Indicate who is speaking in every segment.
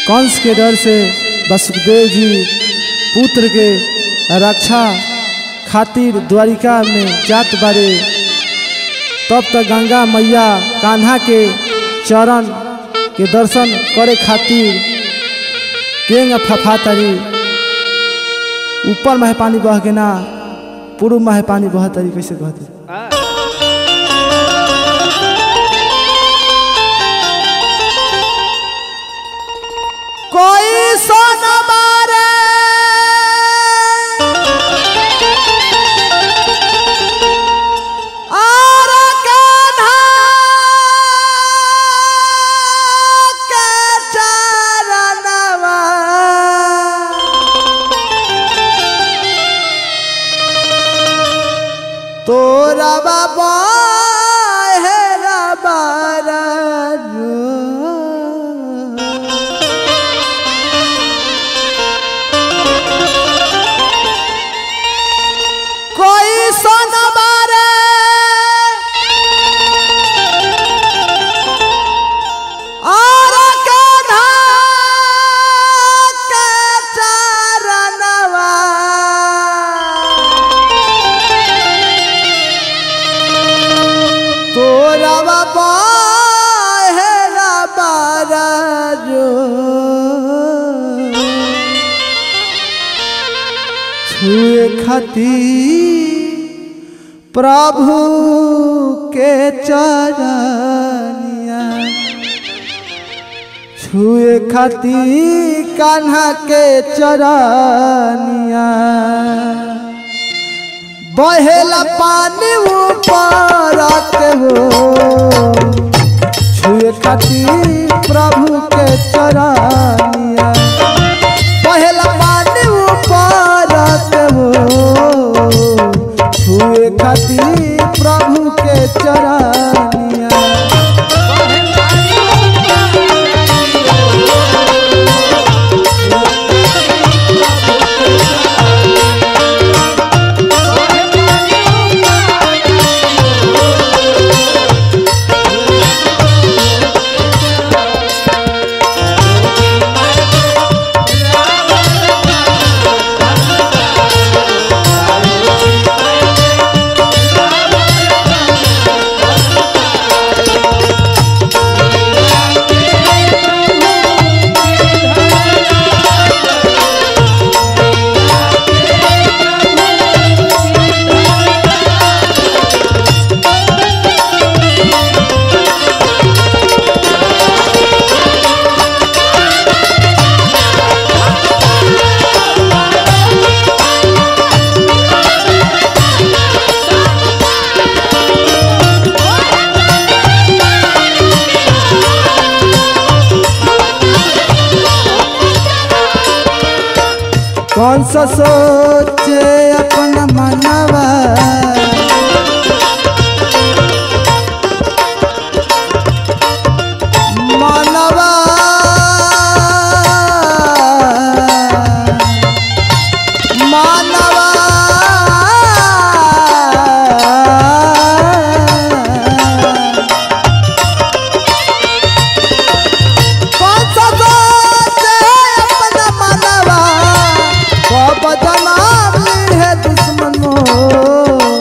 Speaker 1: कंस के डर से वसुदेव जी पुत्र के रक्षा खातिर द्वारिका में जात बारे तब तक गंगा मैया कान्हा के चरण के दर्शन करे खातिर केंग फफा तरी ऊपर महे पानी बह के ना पूर्व महे पानी बह तरी कैसे कहते कोई सोन मारे और कान्हा के चरणवा तोरा बाबा है रबारा कोई सन मारे और कान्हा के चरणवा तोरा बाबा है रबारा छुए खातिर प्रभु के चरनिया छुए खातिर कान्हा के चरनिया बहेला पानी ऊपर के हो छुए खातिर प्रभु के चरनिया बहेला पानी ऊपर के हो छुए खातिर प्रभु के चरनिया कौन सा सोचे अपना मनवा मनवा मानवा कौन सा सोचे अपना मनवा कब जनाब ली है दुश्मनों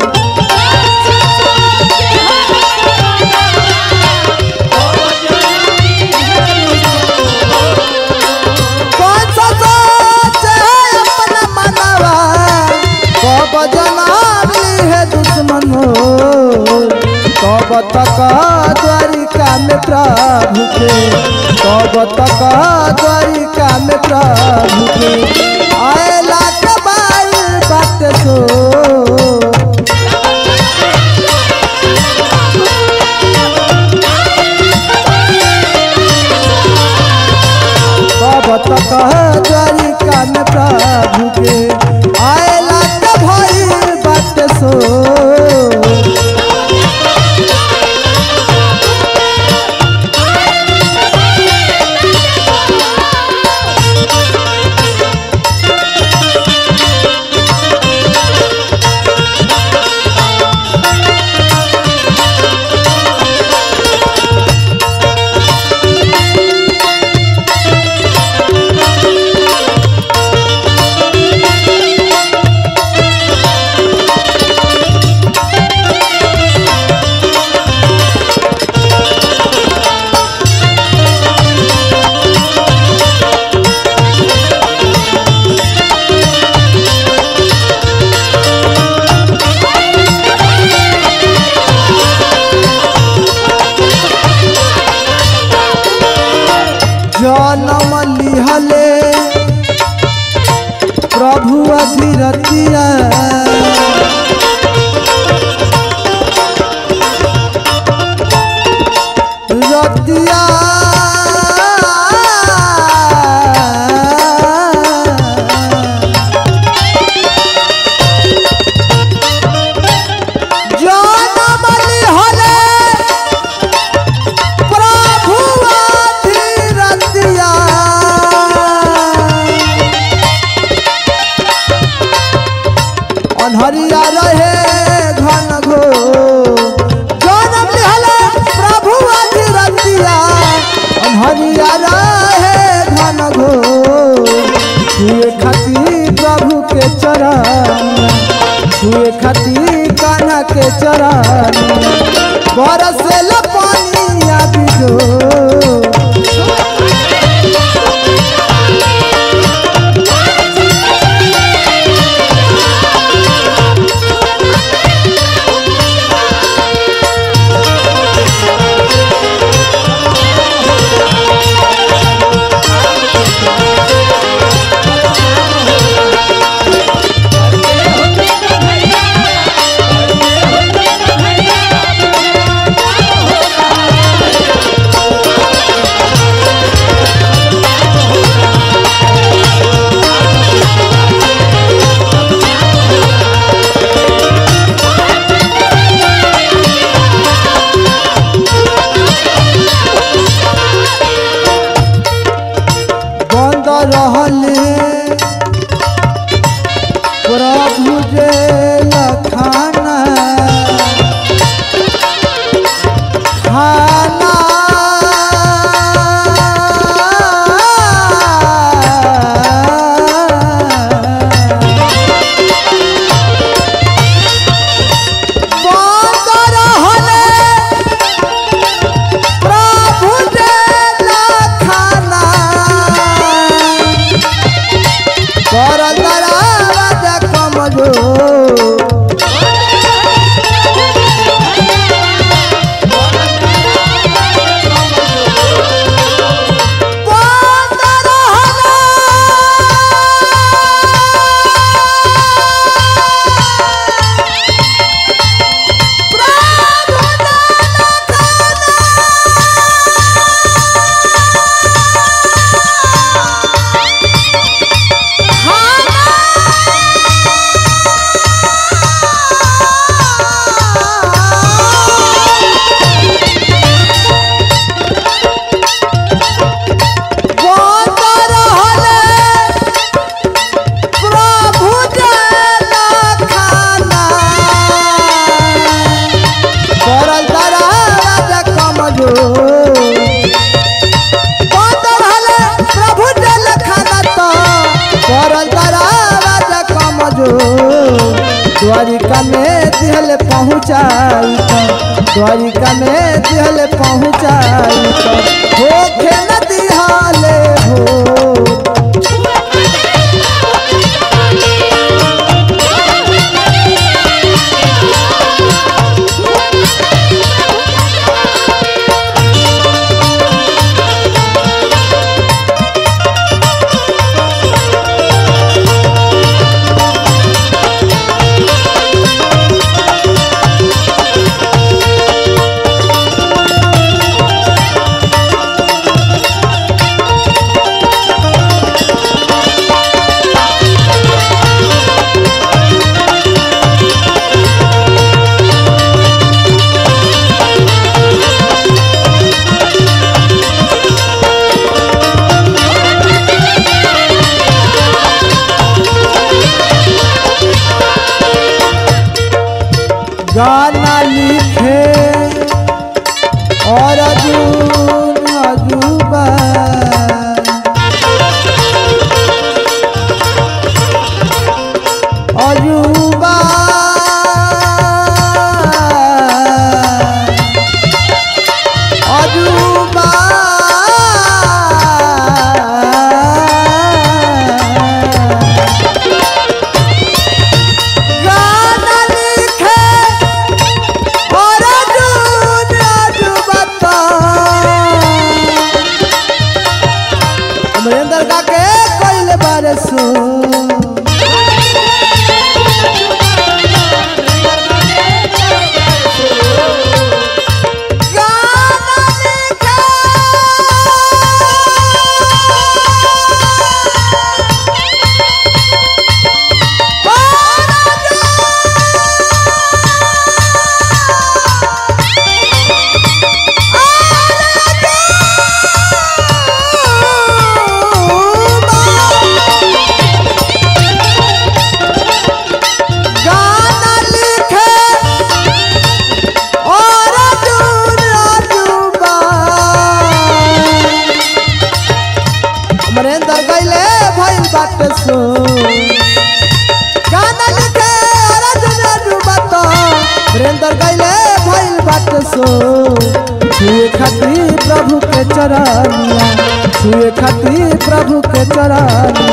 Speaker 1: कौन सा सोचे अपना मनवा कब जनाब ली है दुश्मनों कब तक द्वारिका में प्रभु के कब तक द्वारिका में प्रभु के आयला के बाई बात सो कब तक द्वारिका में प्रभु के आयला के भई बात सो जनम लिहले प्रभु अधीरतिया रतिया जनम लिहले प्रभु अधीरतिया अनहरिया रहे घन घो जनम लिहले प्रभु अधीरतिया अनहरिया रहे घन घो छुए खाती प्रभु के चरण छुए खाती कान्हा के चरण बरसेल पानिया बिजो बंद रहले प्रभु जे लखाना खाना बंद रहले प्रभु जे लखाना कर दराज कमजो बंद रहले प्रभु प्रभु जला खाना करल दराज कमजो बंद रहले प्रभु जल खाना तो करल दराज कमजो द्वारिका में दिहल पहुँचाई तो द्वारिका में दिहल पहुँचाई तो होखे न दिहाले हो गा के कोइल बारे सो गाना लिखे गाना लिखे और अर्जुन अजूबा अमरेंद्र गैले भइल बाट सो गाना लिखे और अर्जुन अजूबा तो अमरेंद्र गैले भइल बाट सो छुए खातिर प्रभु के चरनिया छुए खातिर प्रभु के चरनिया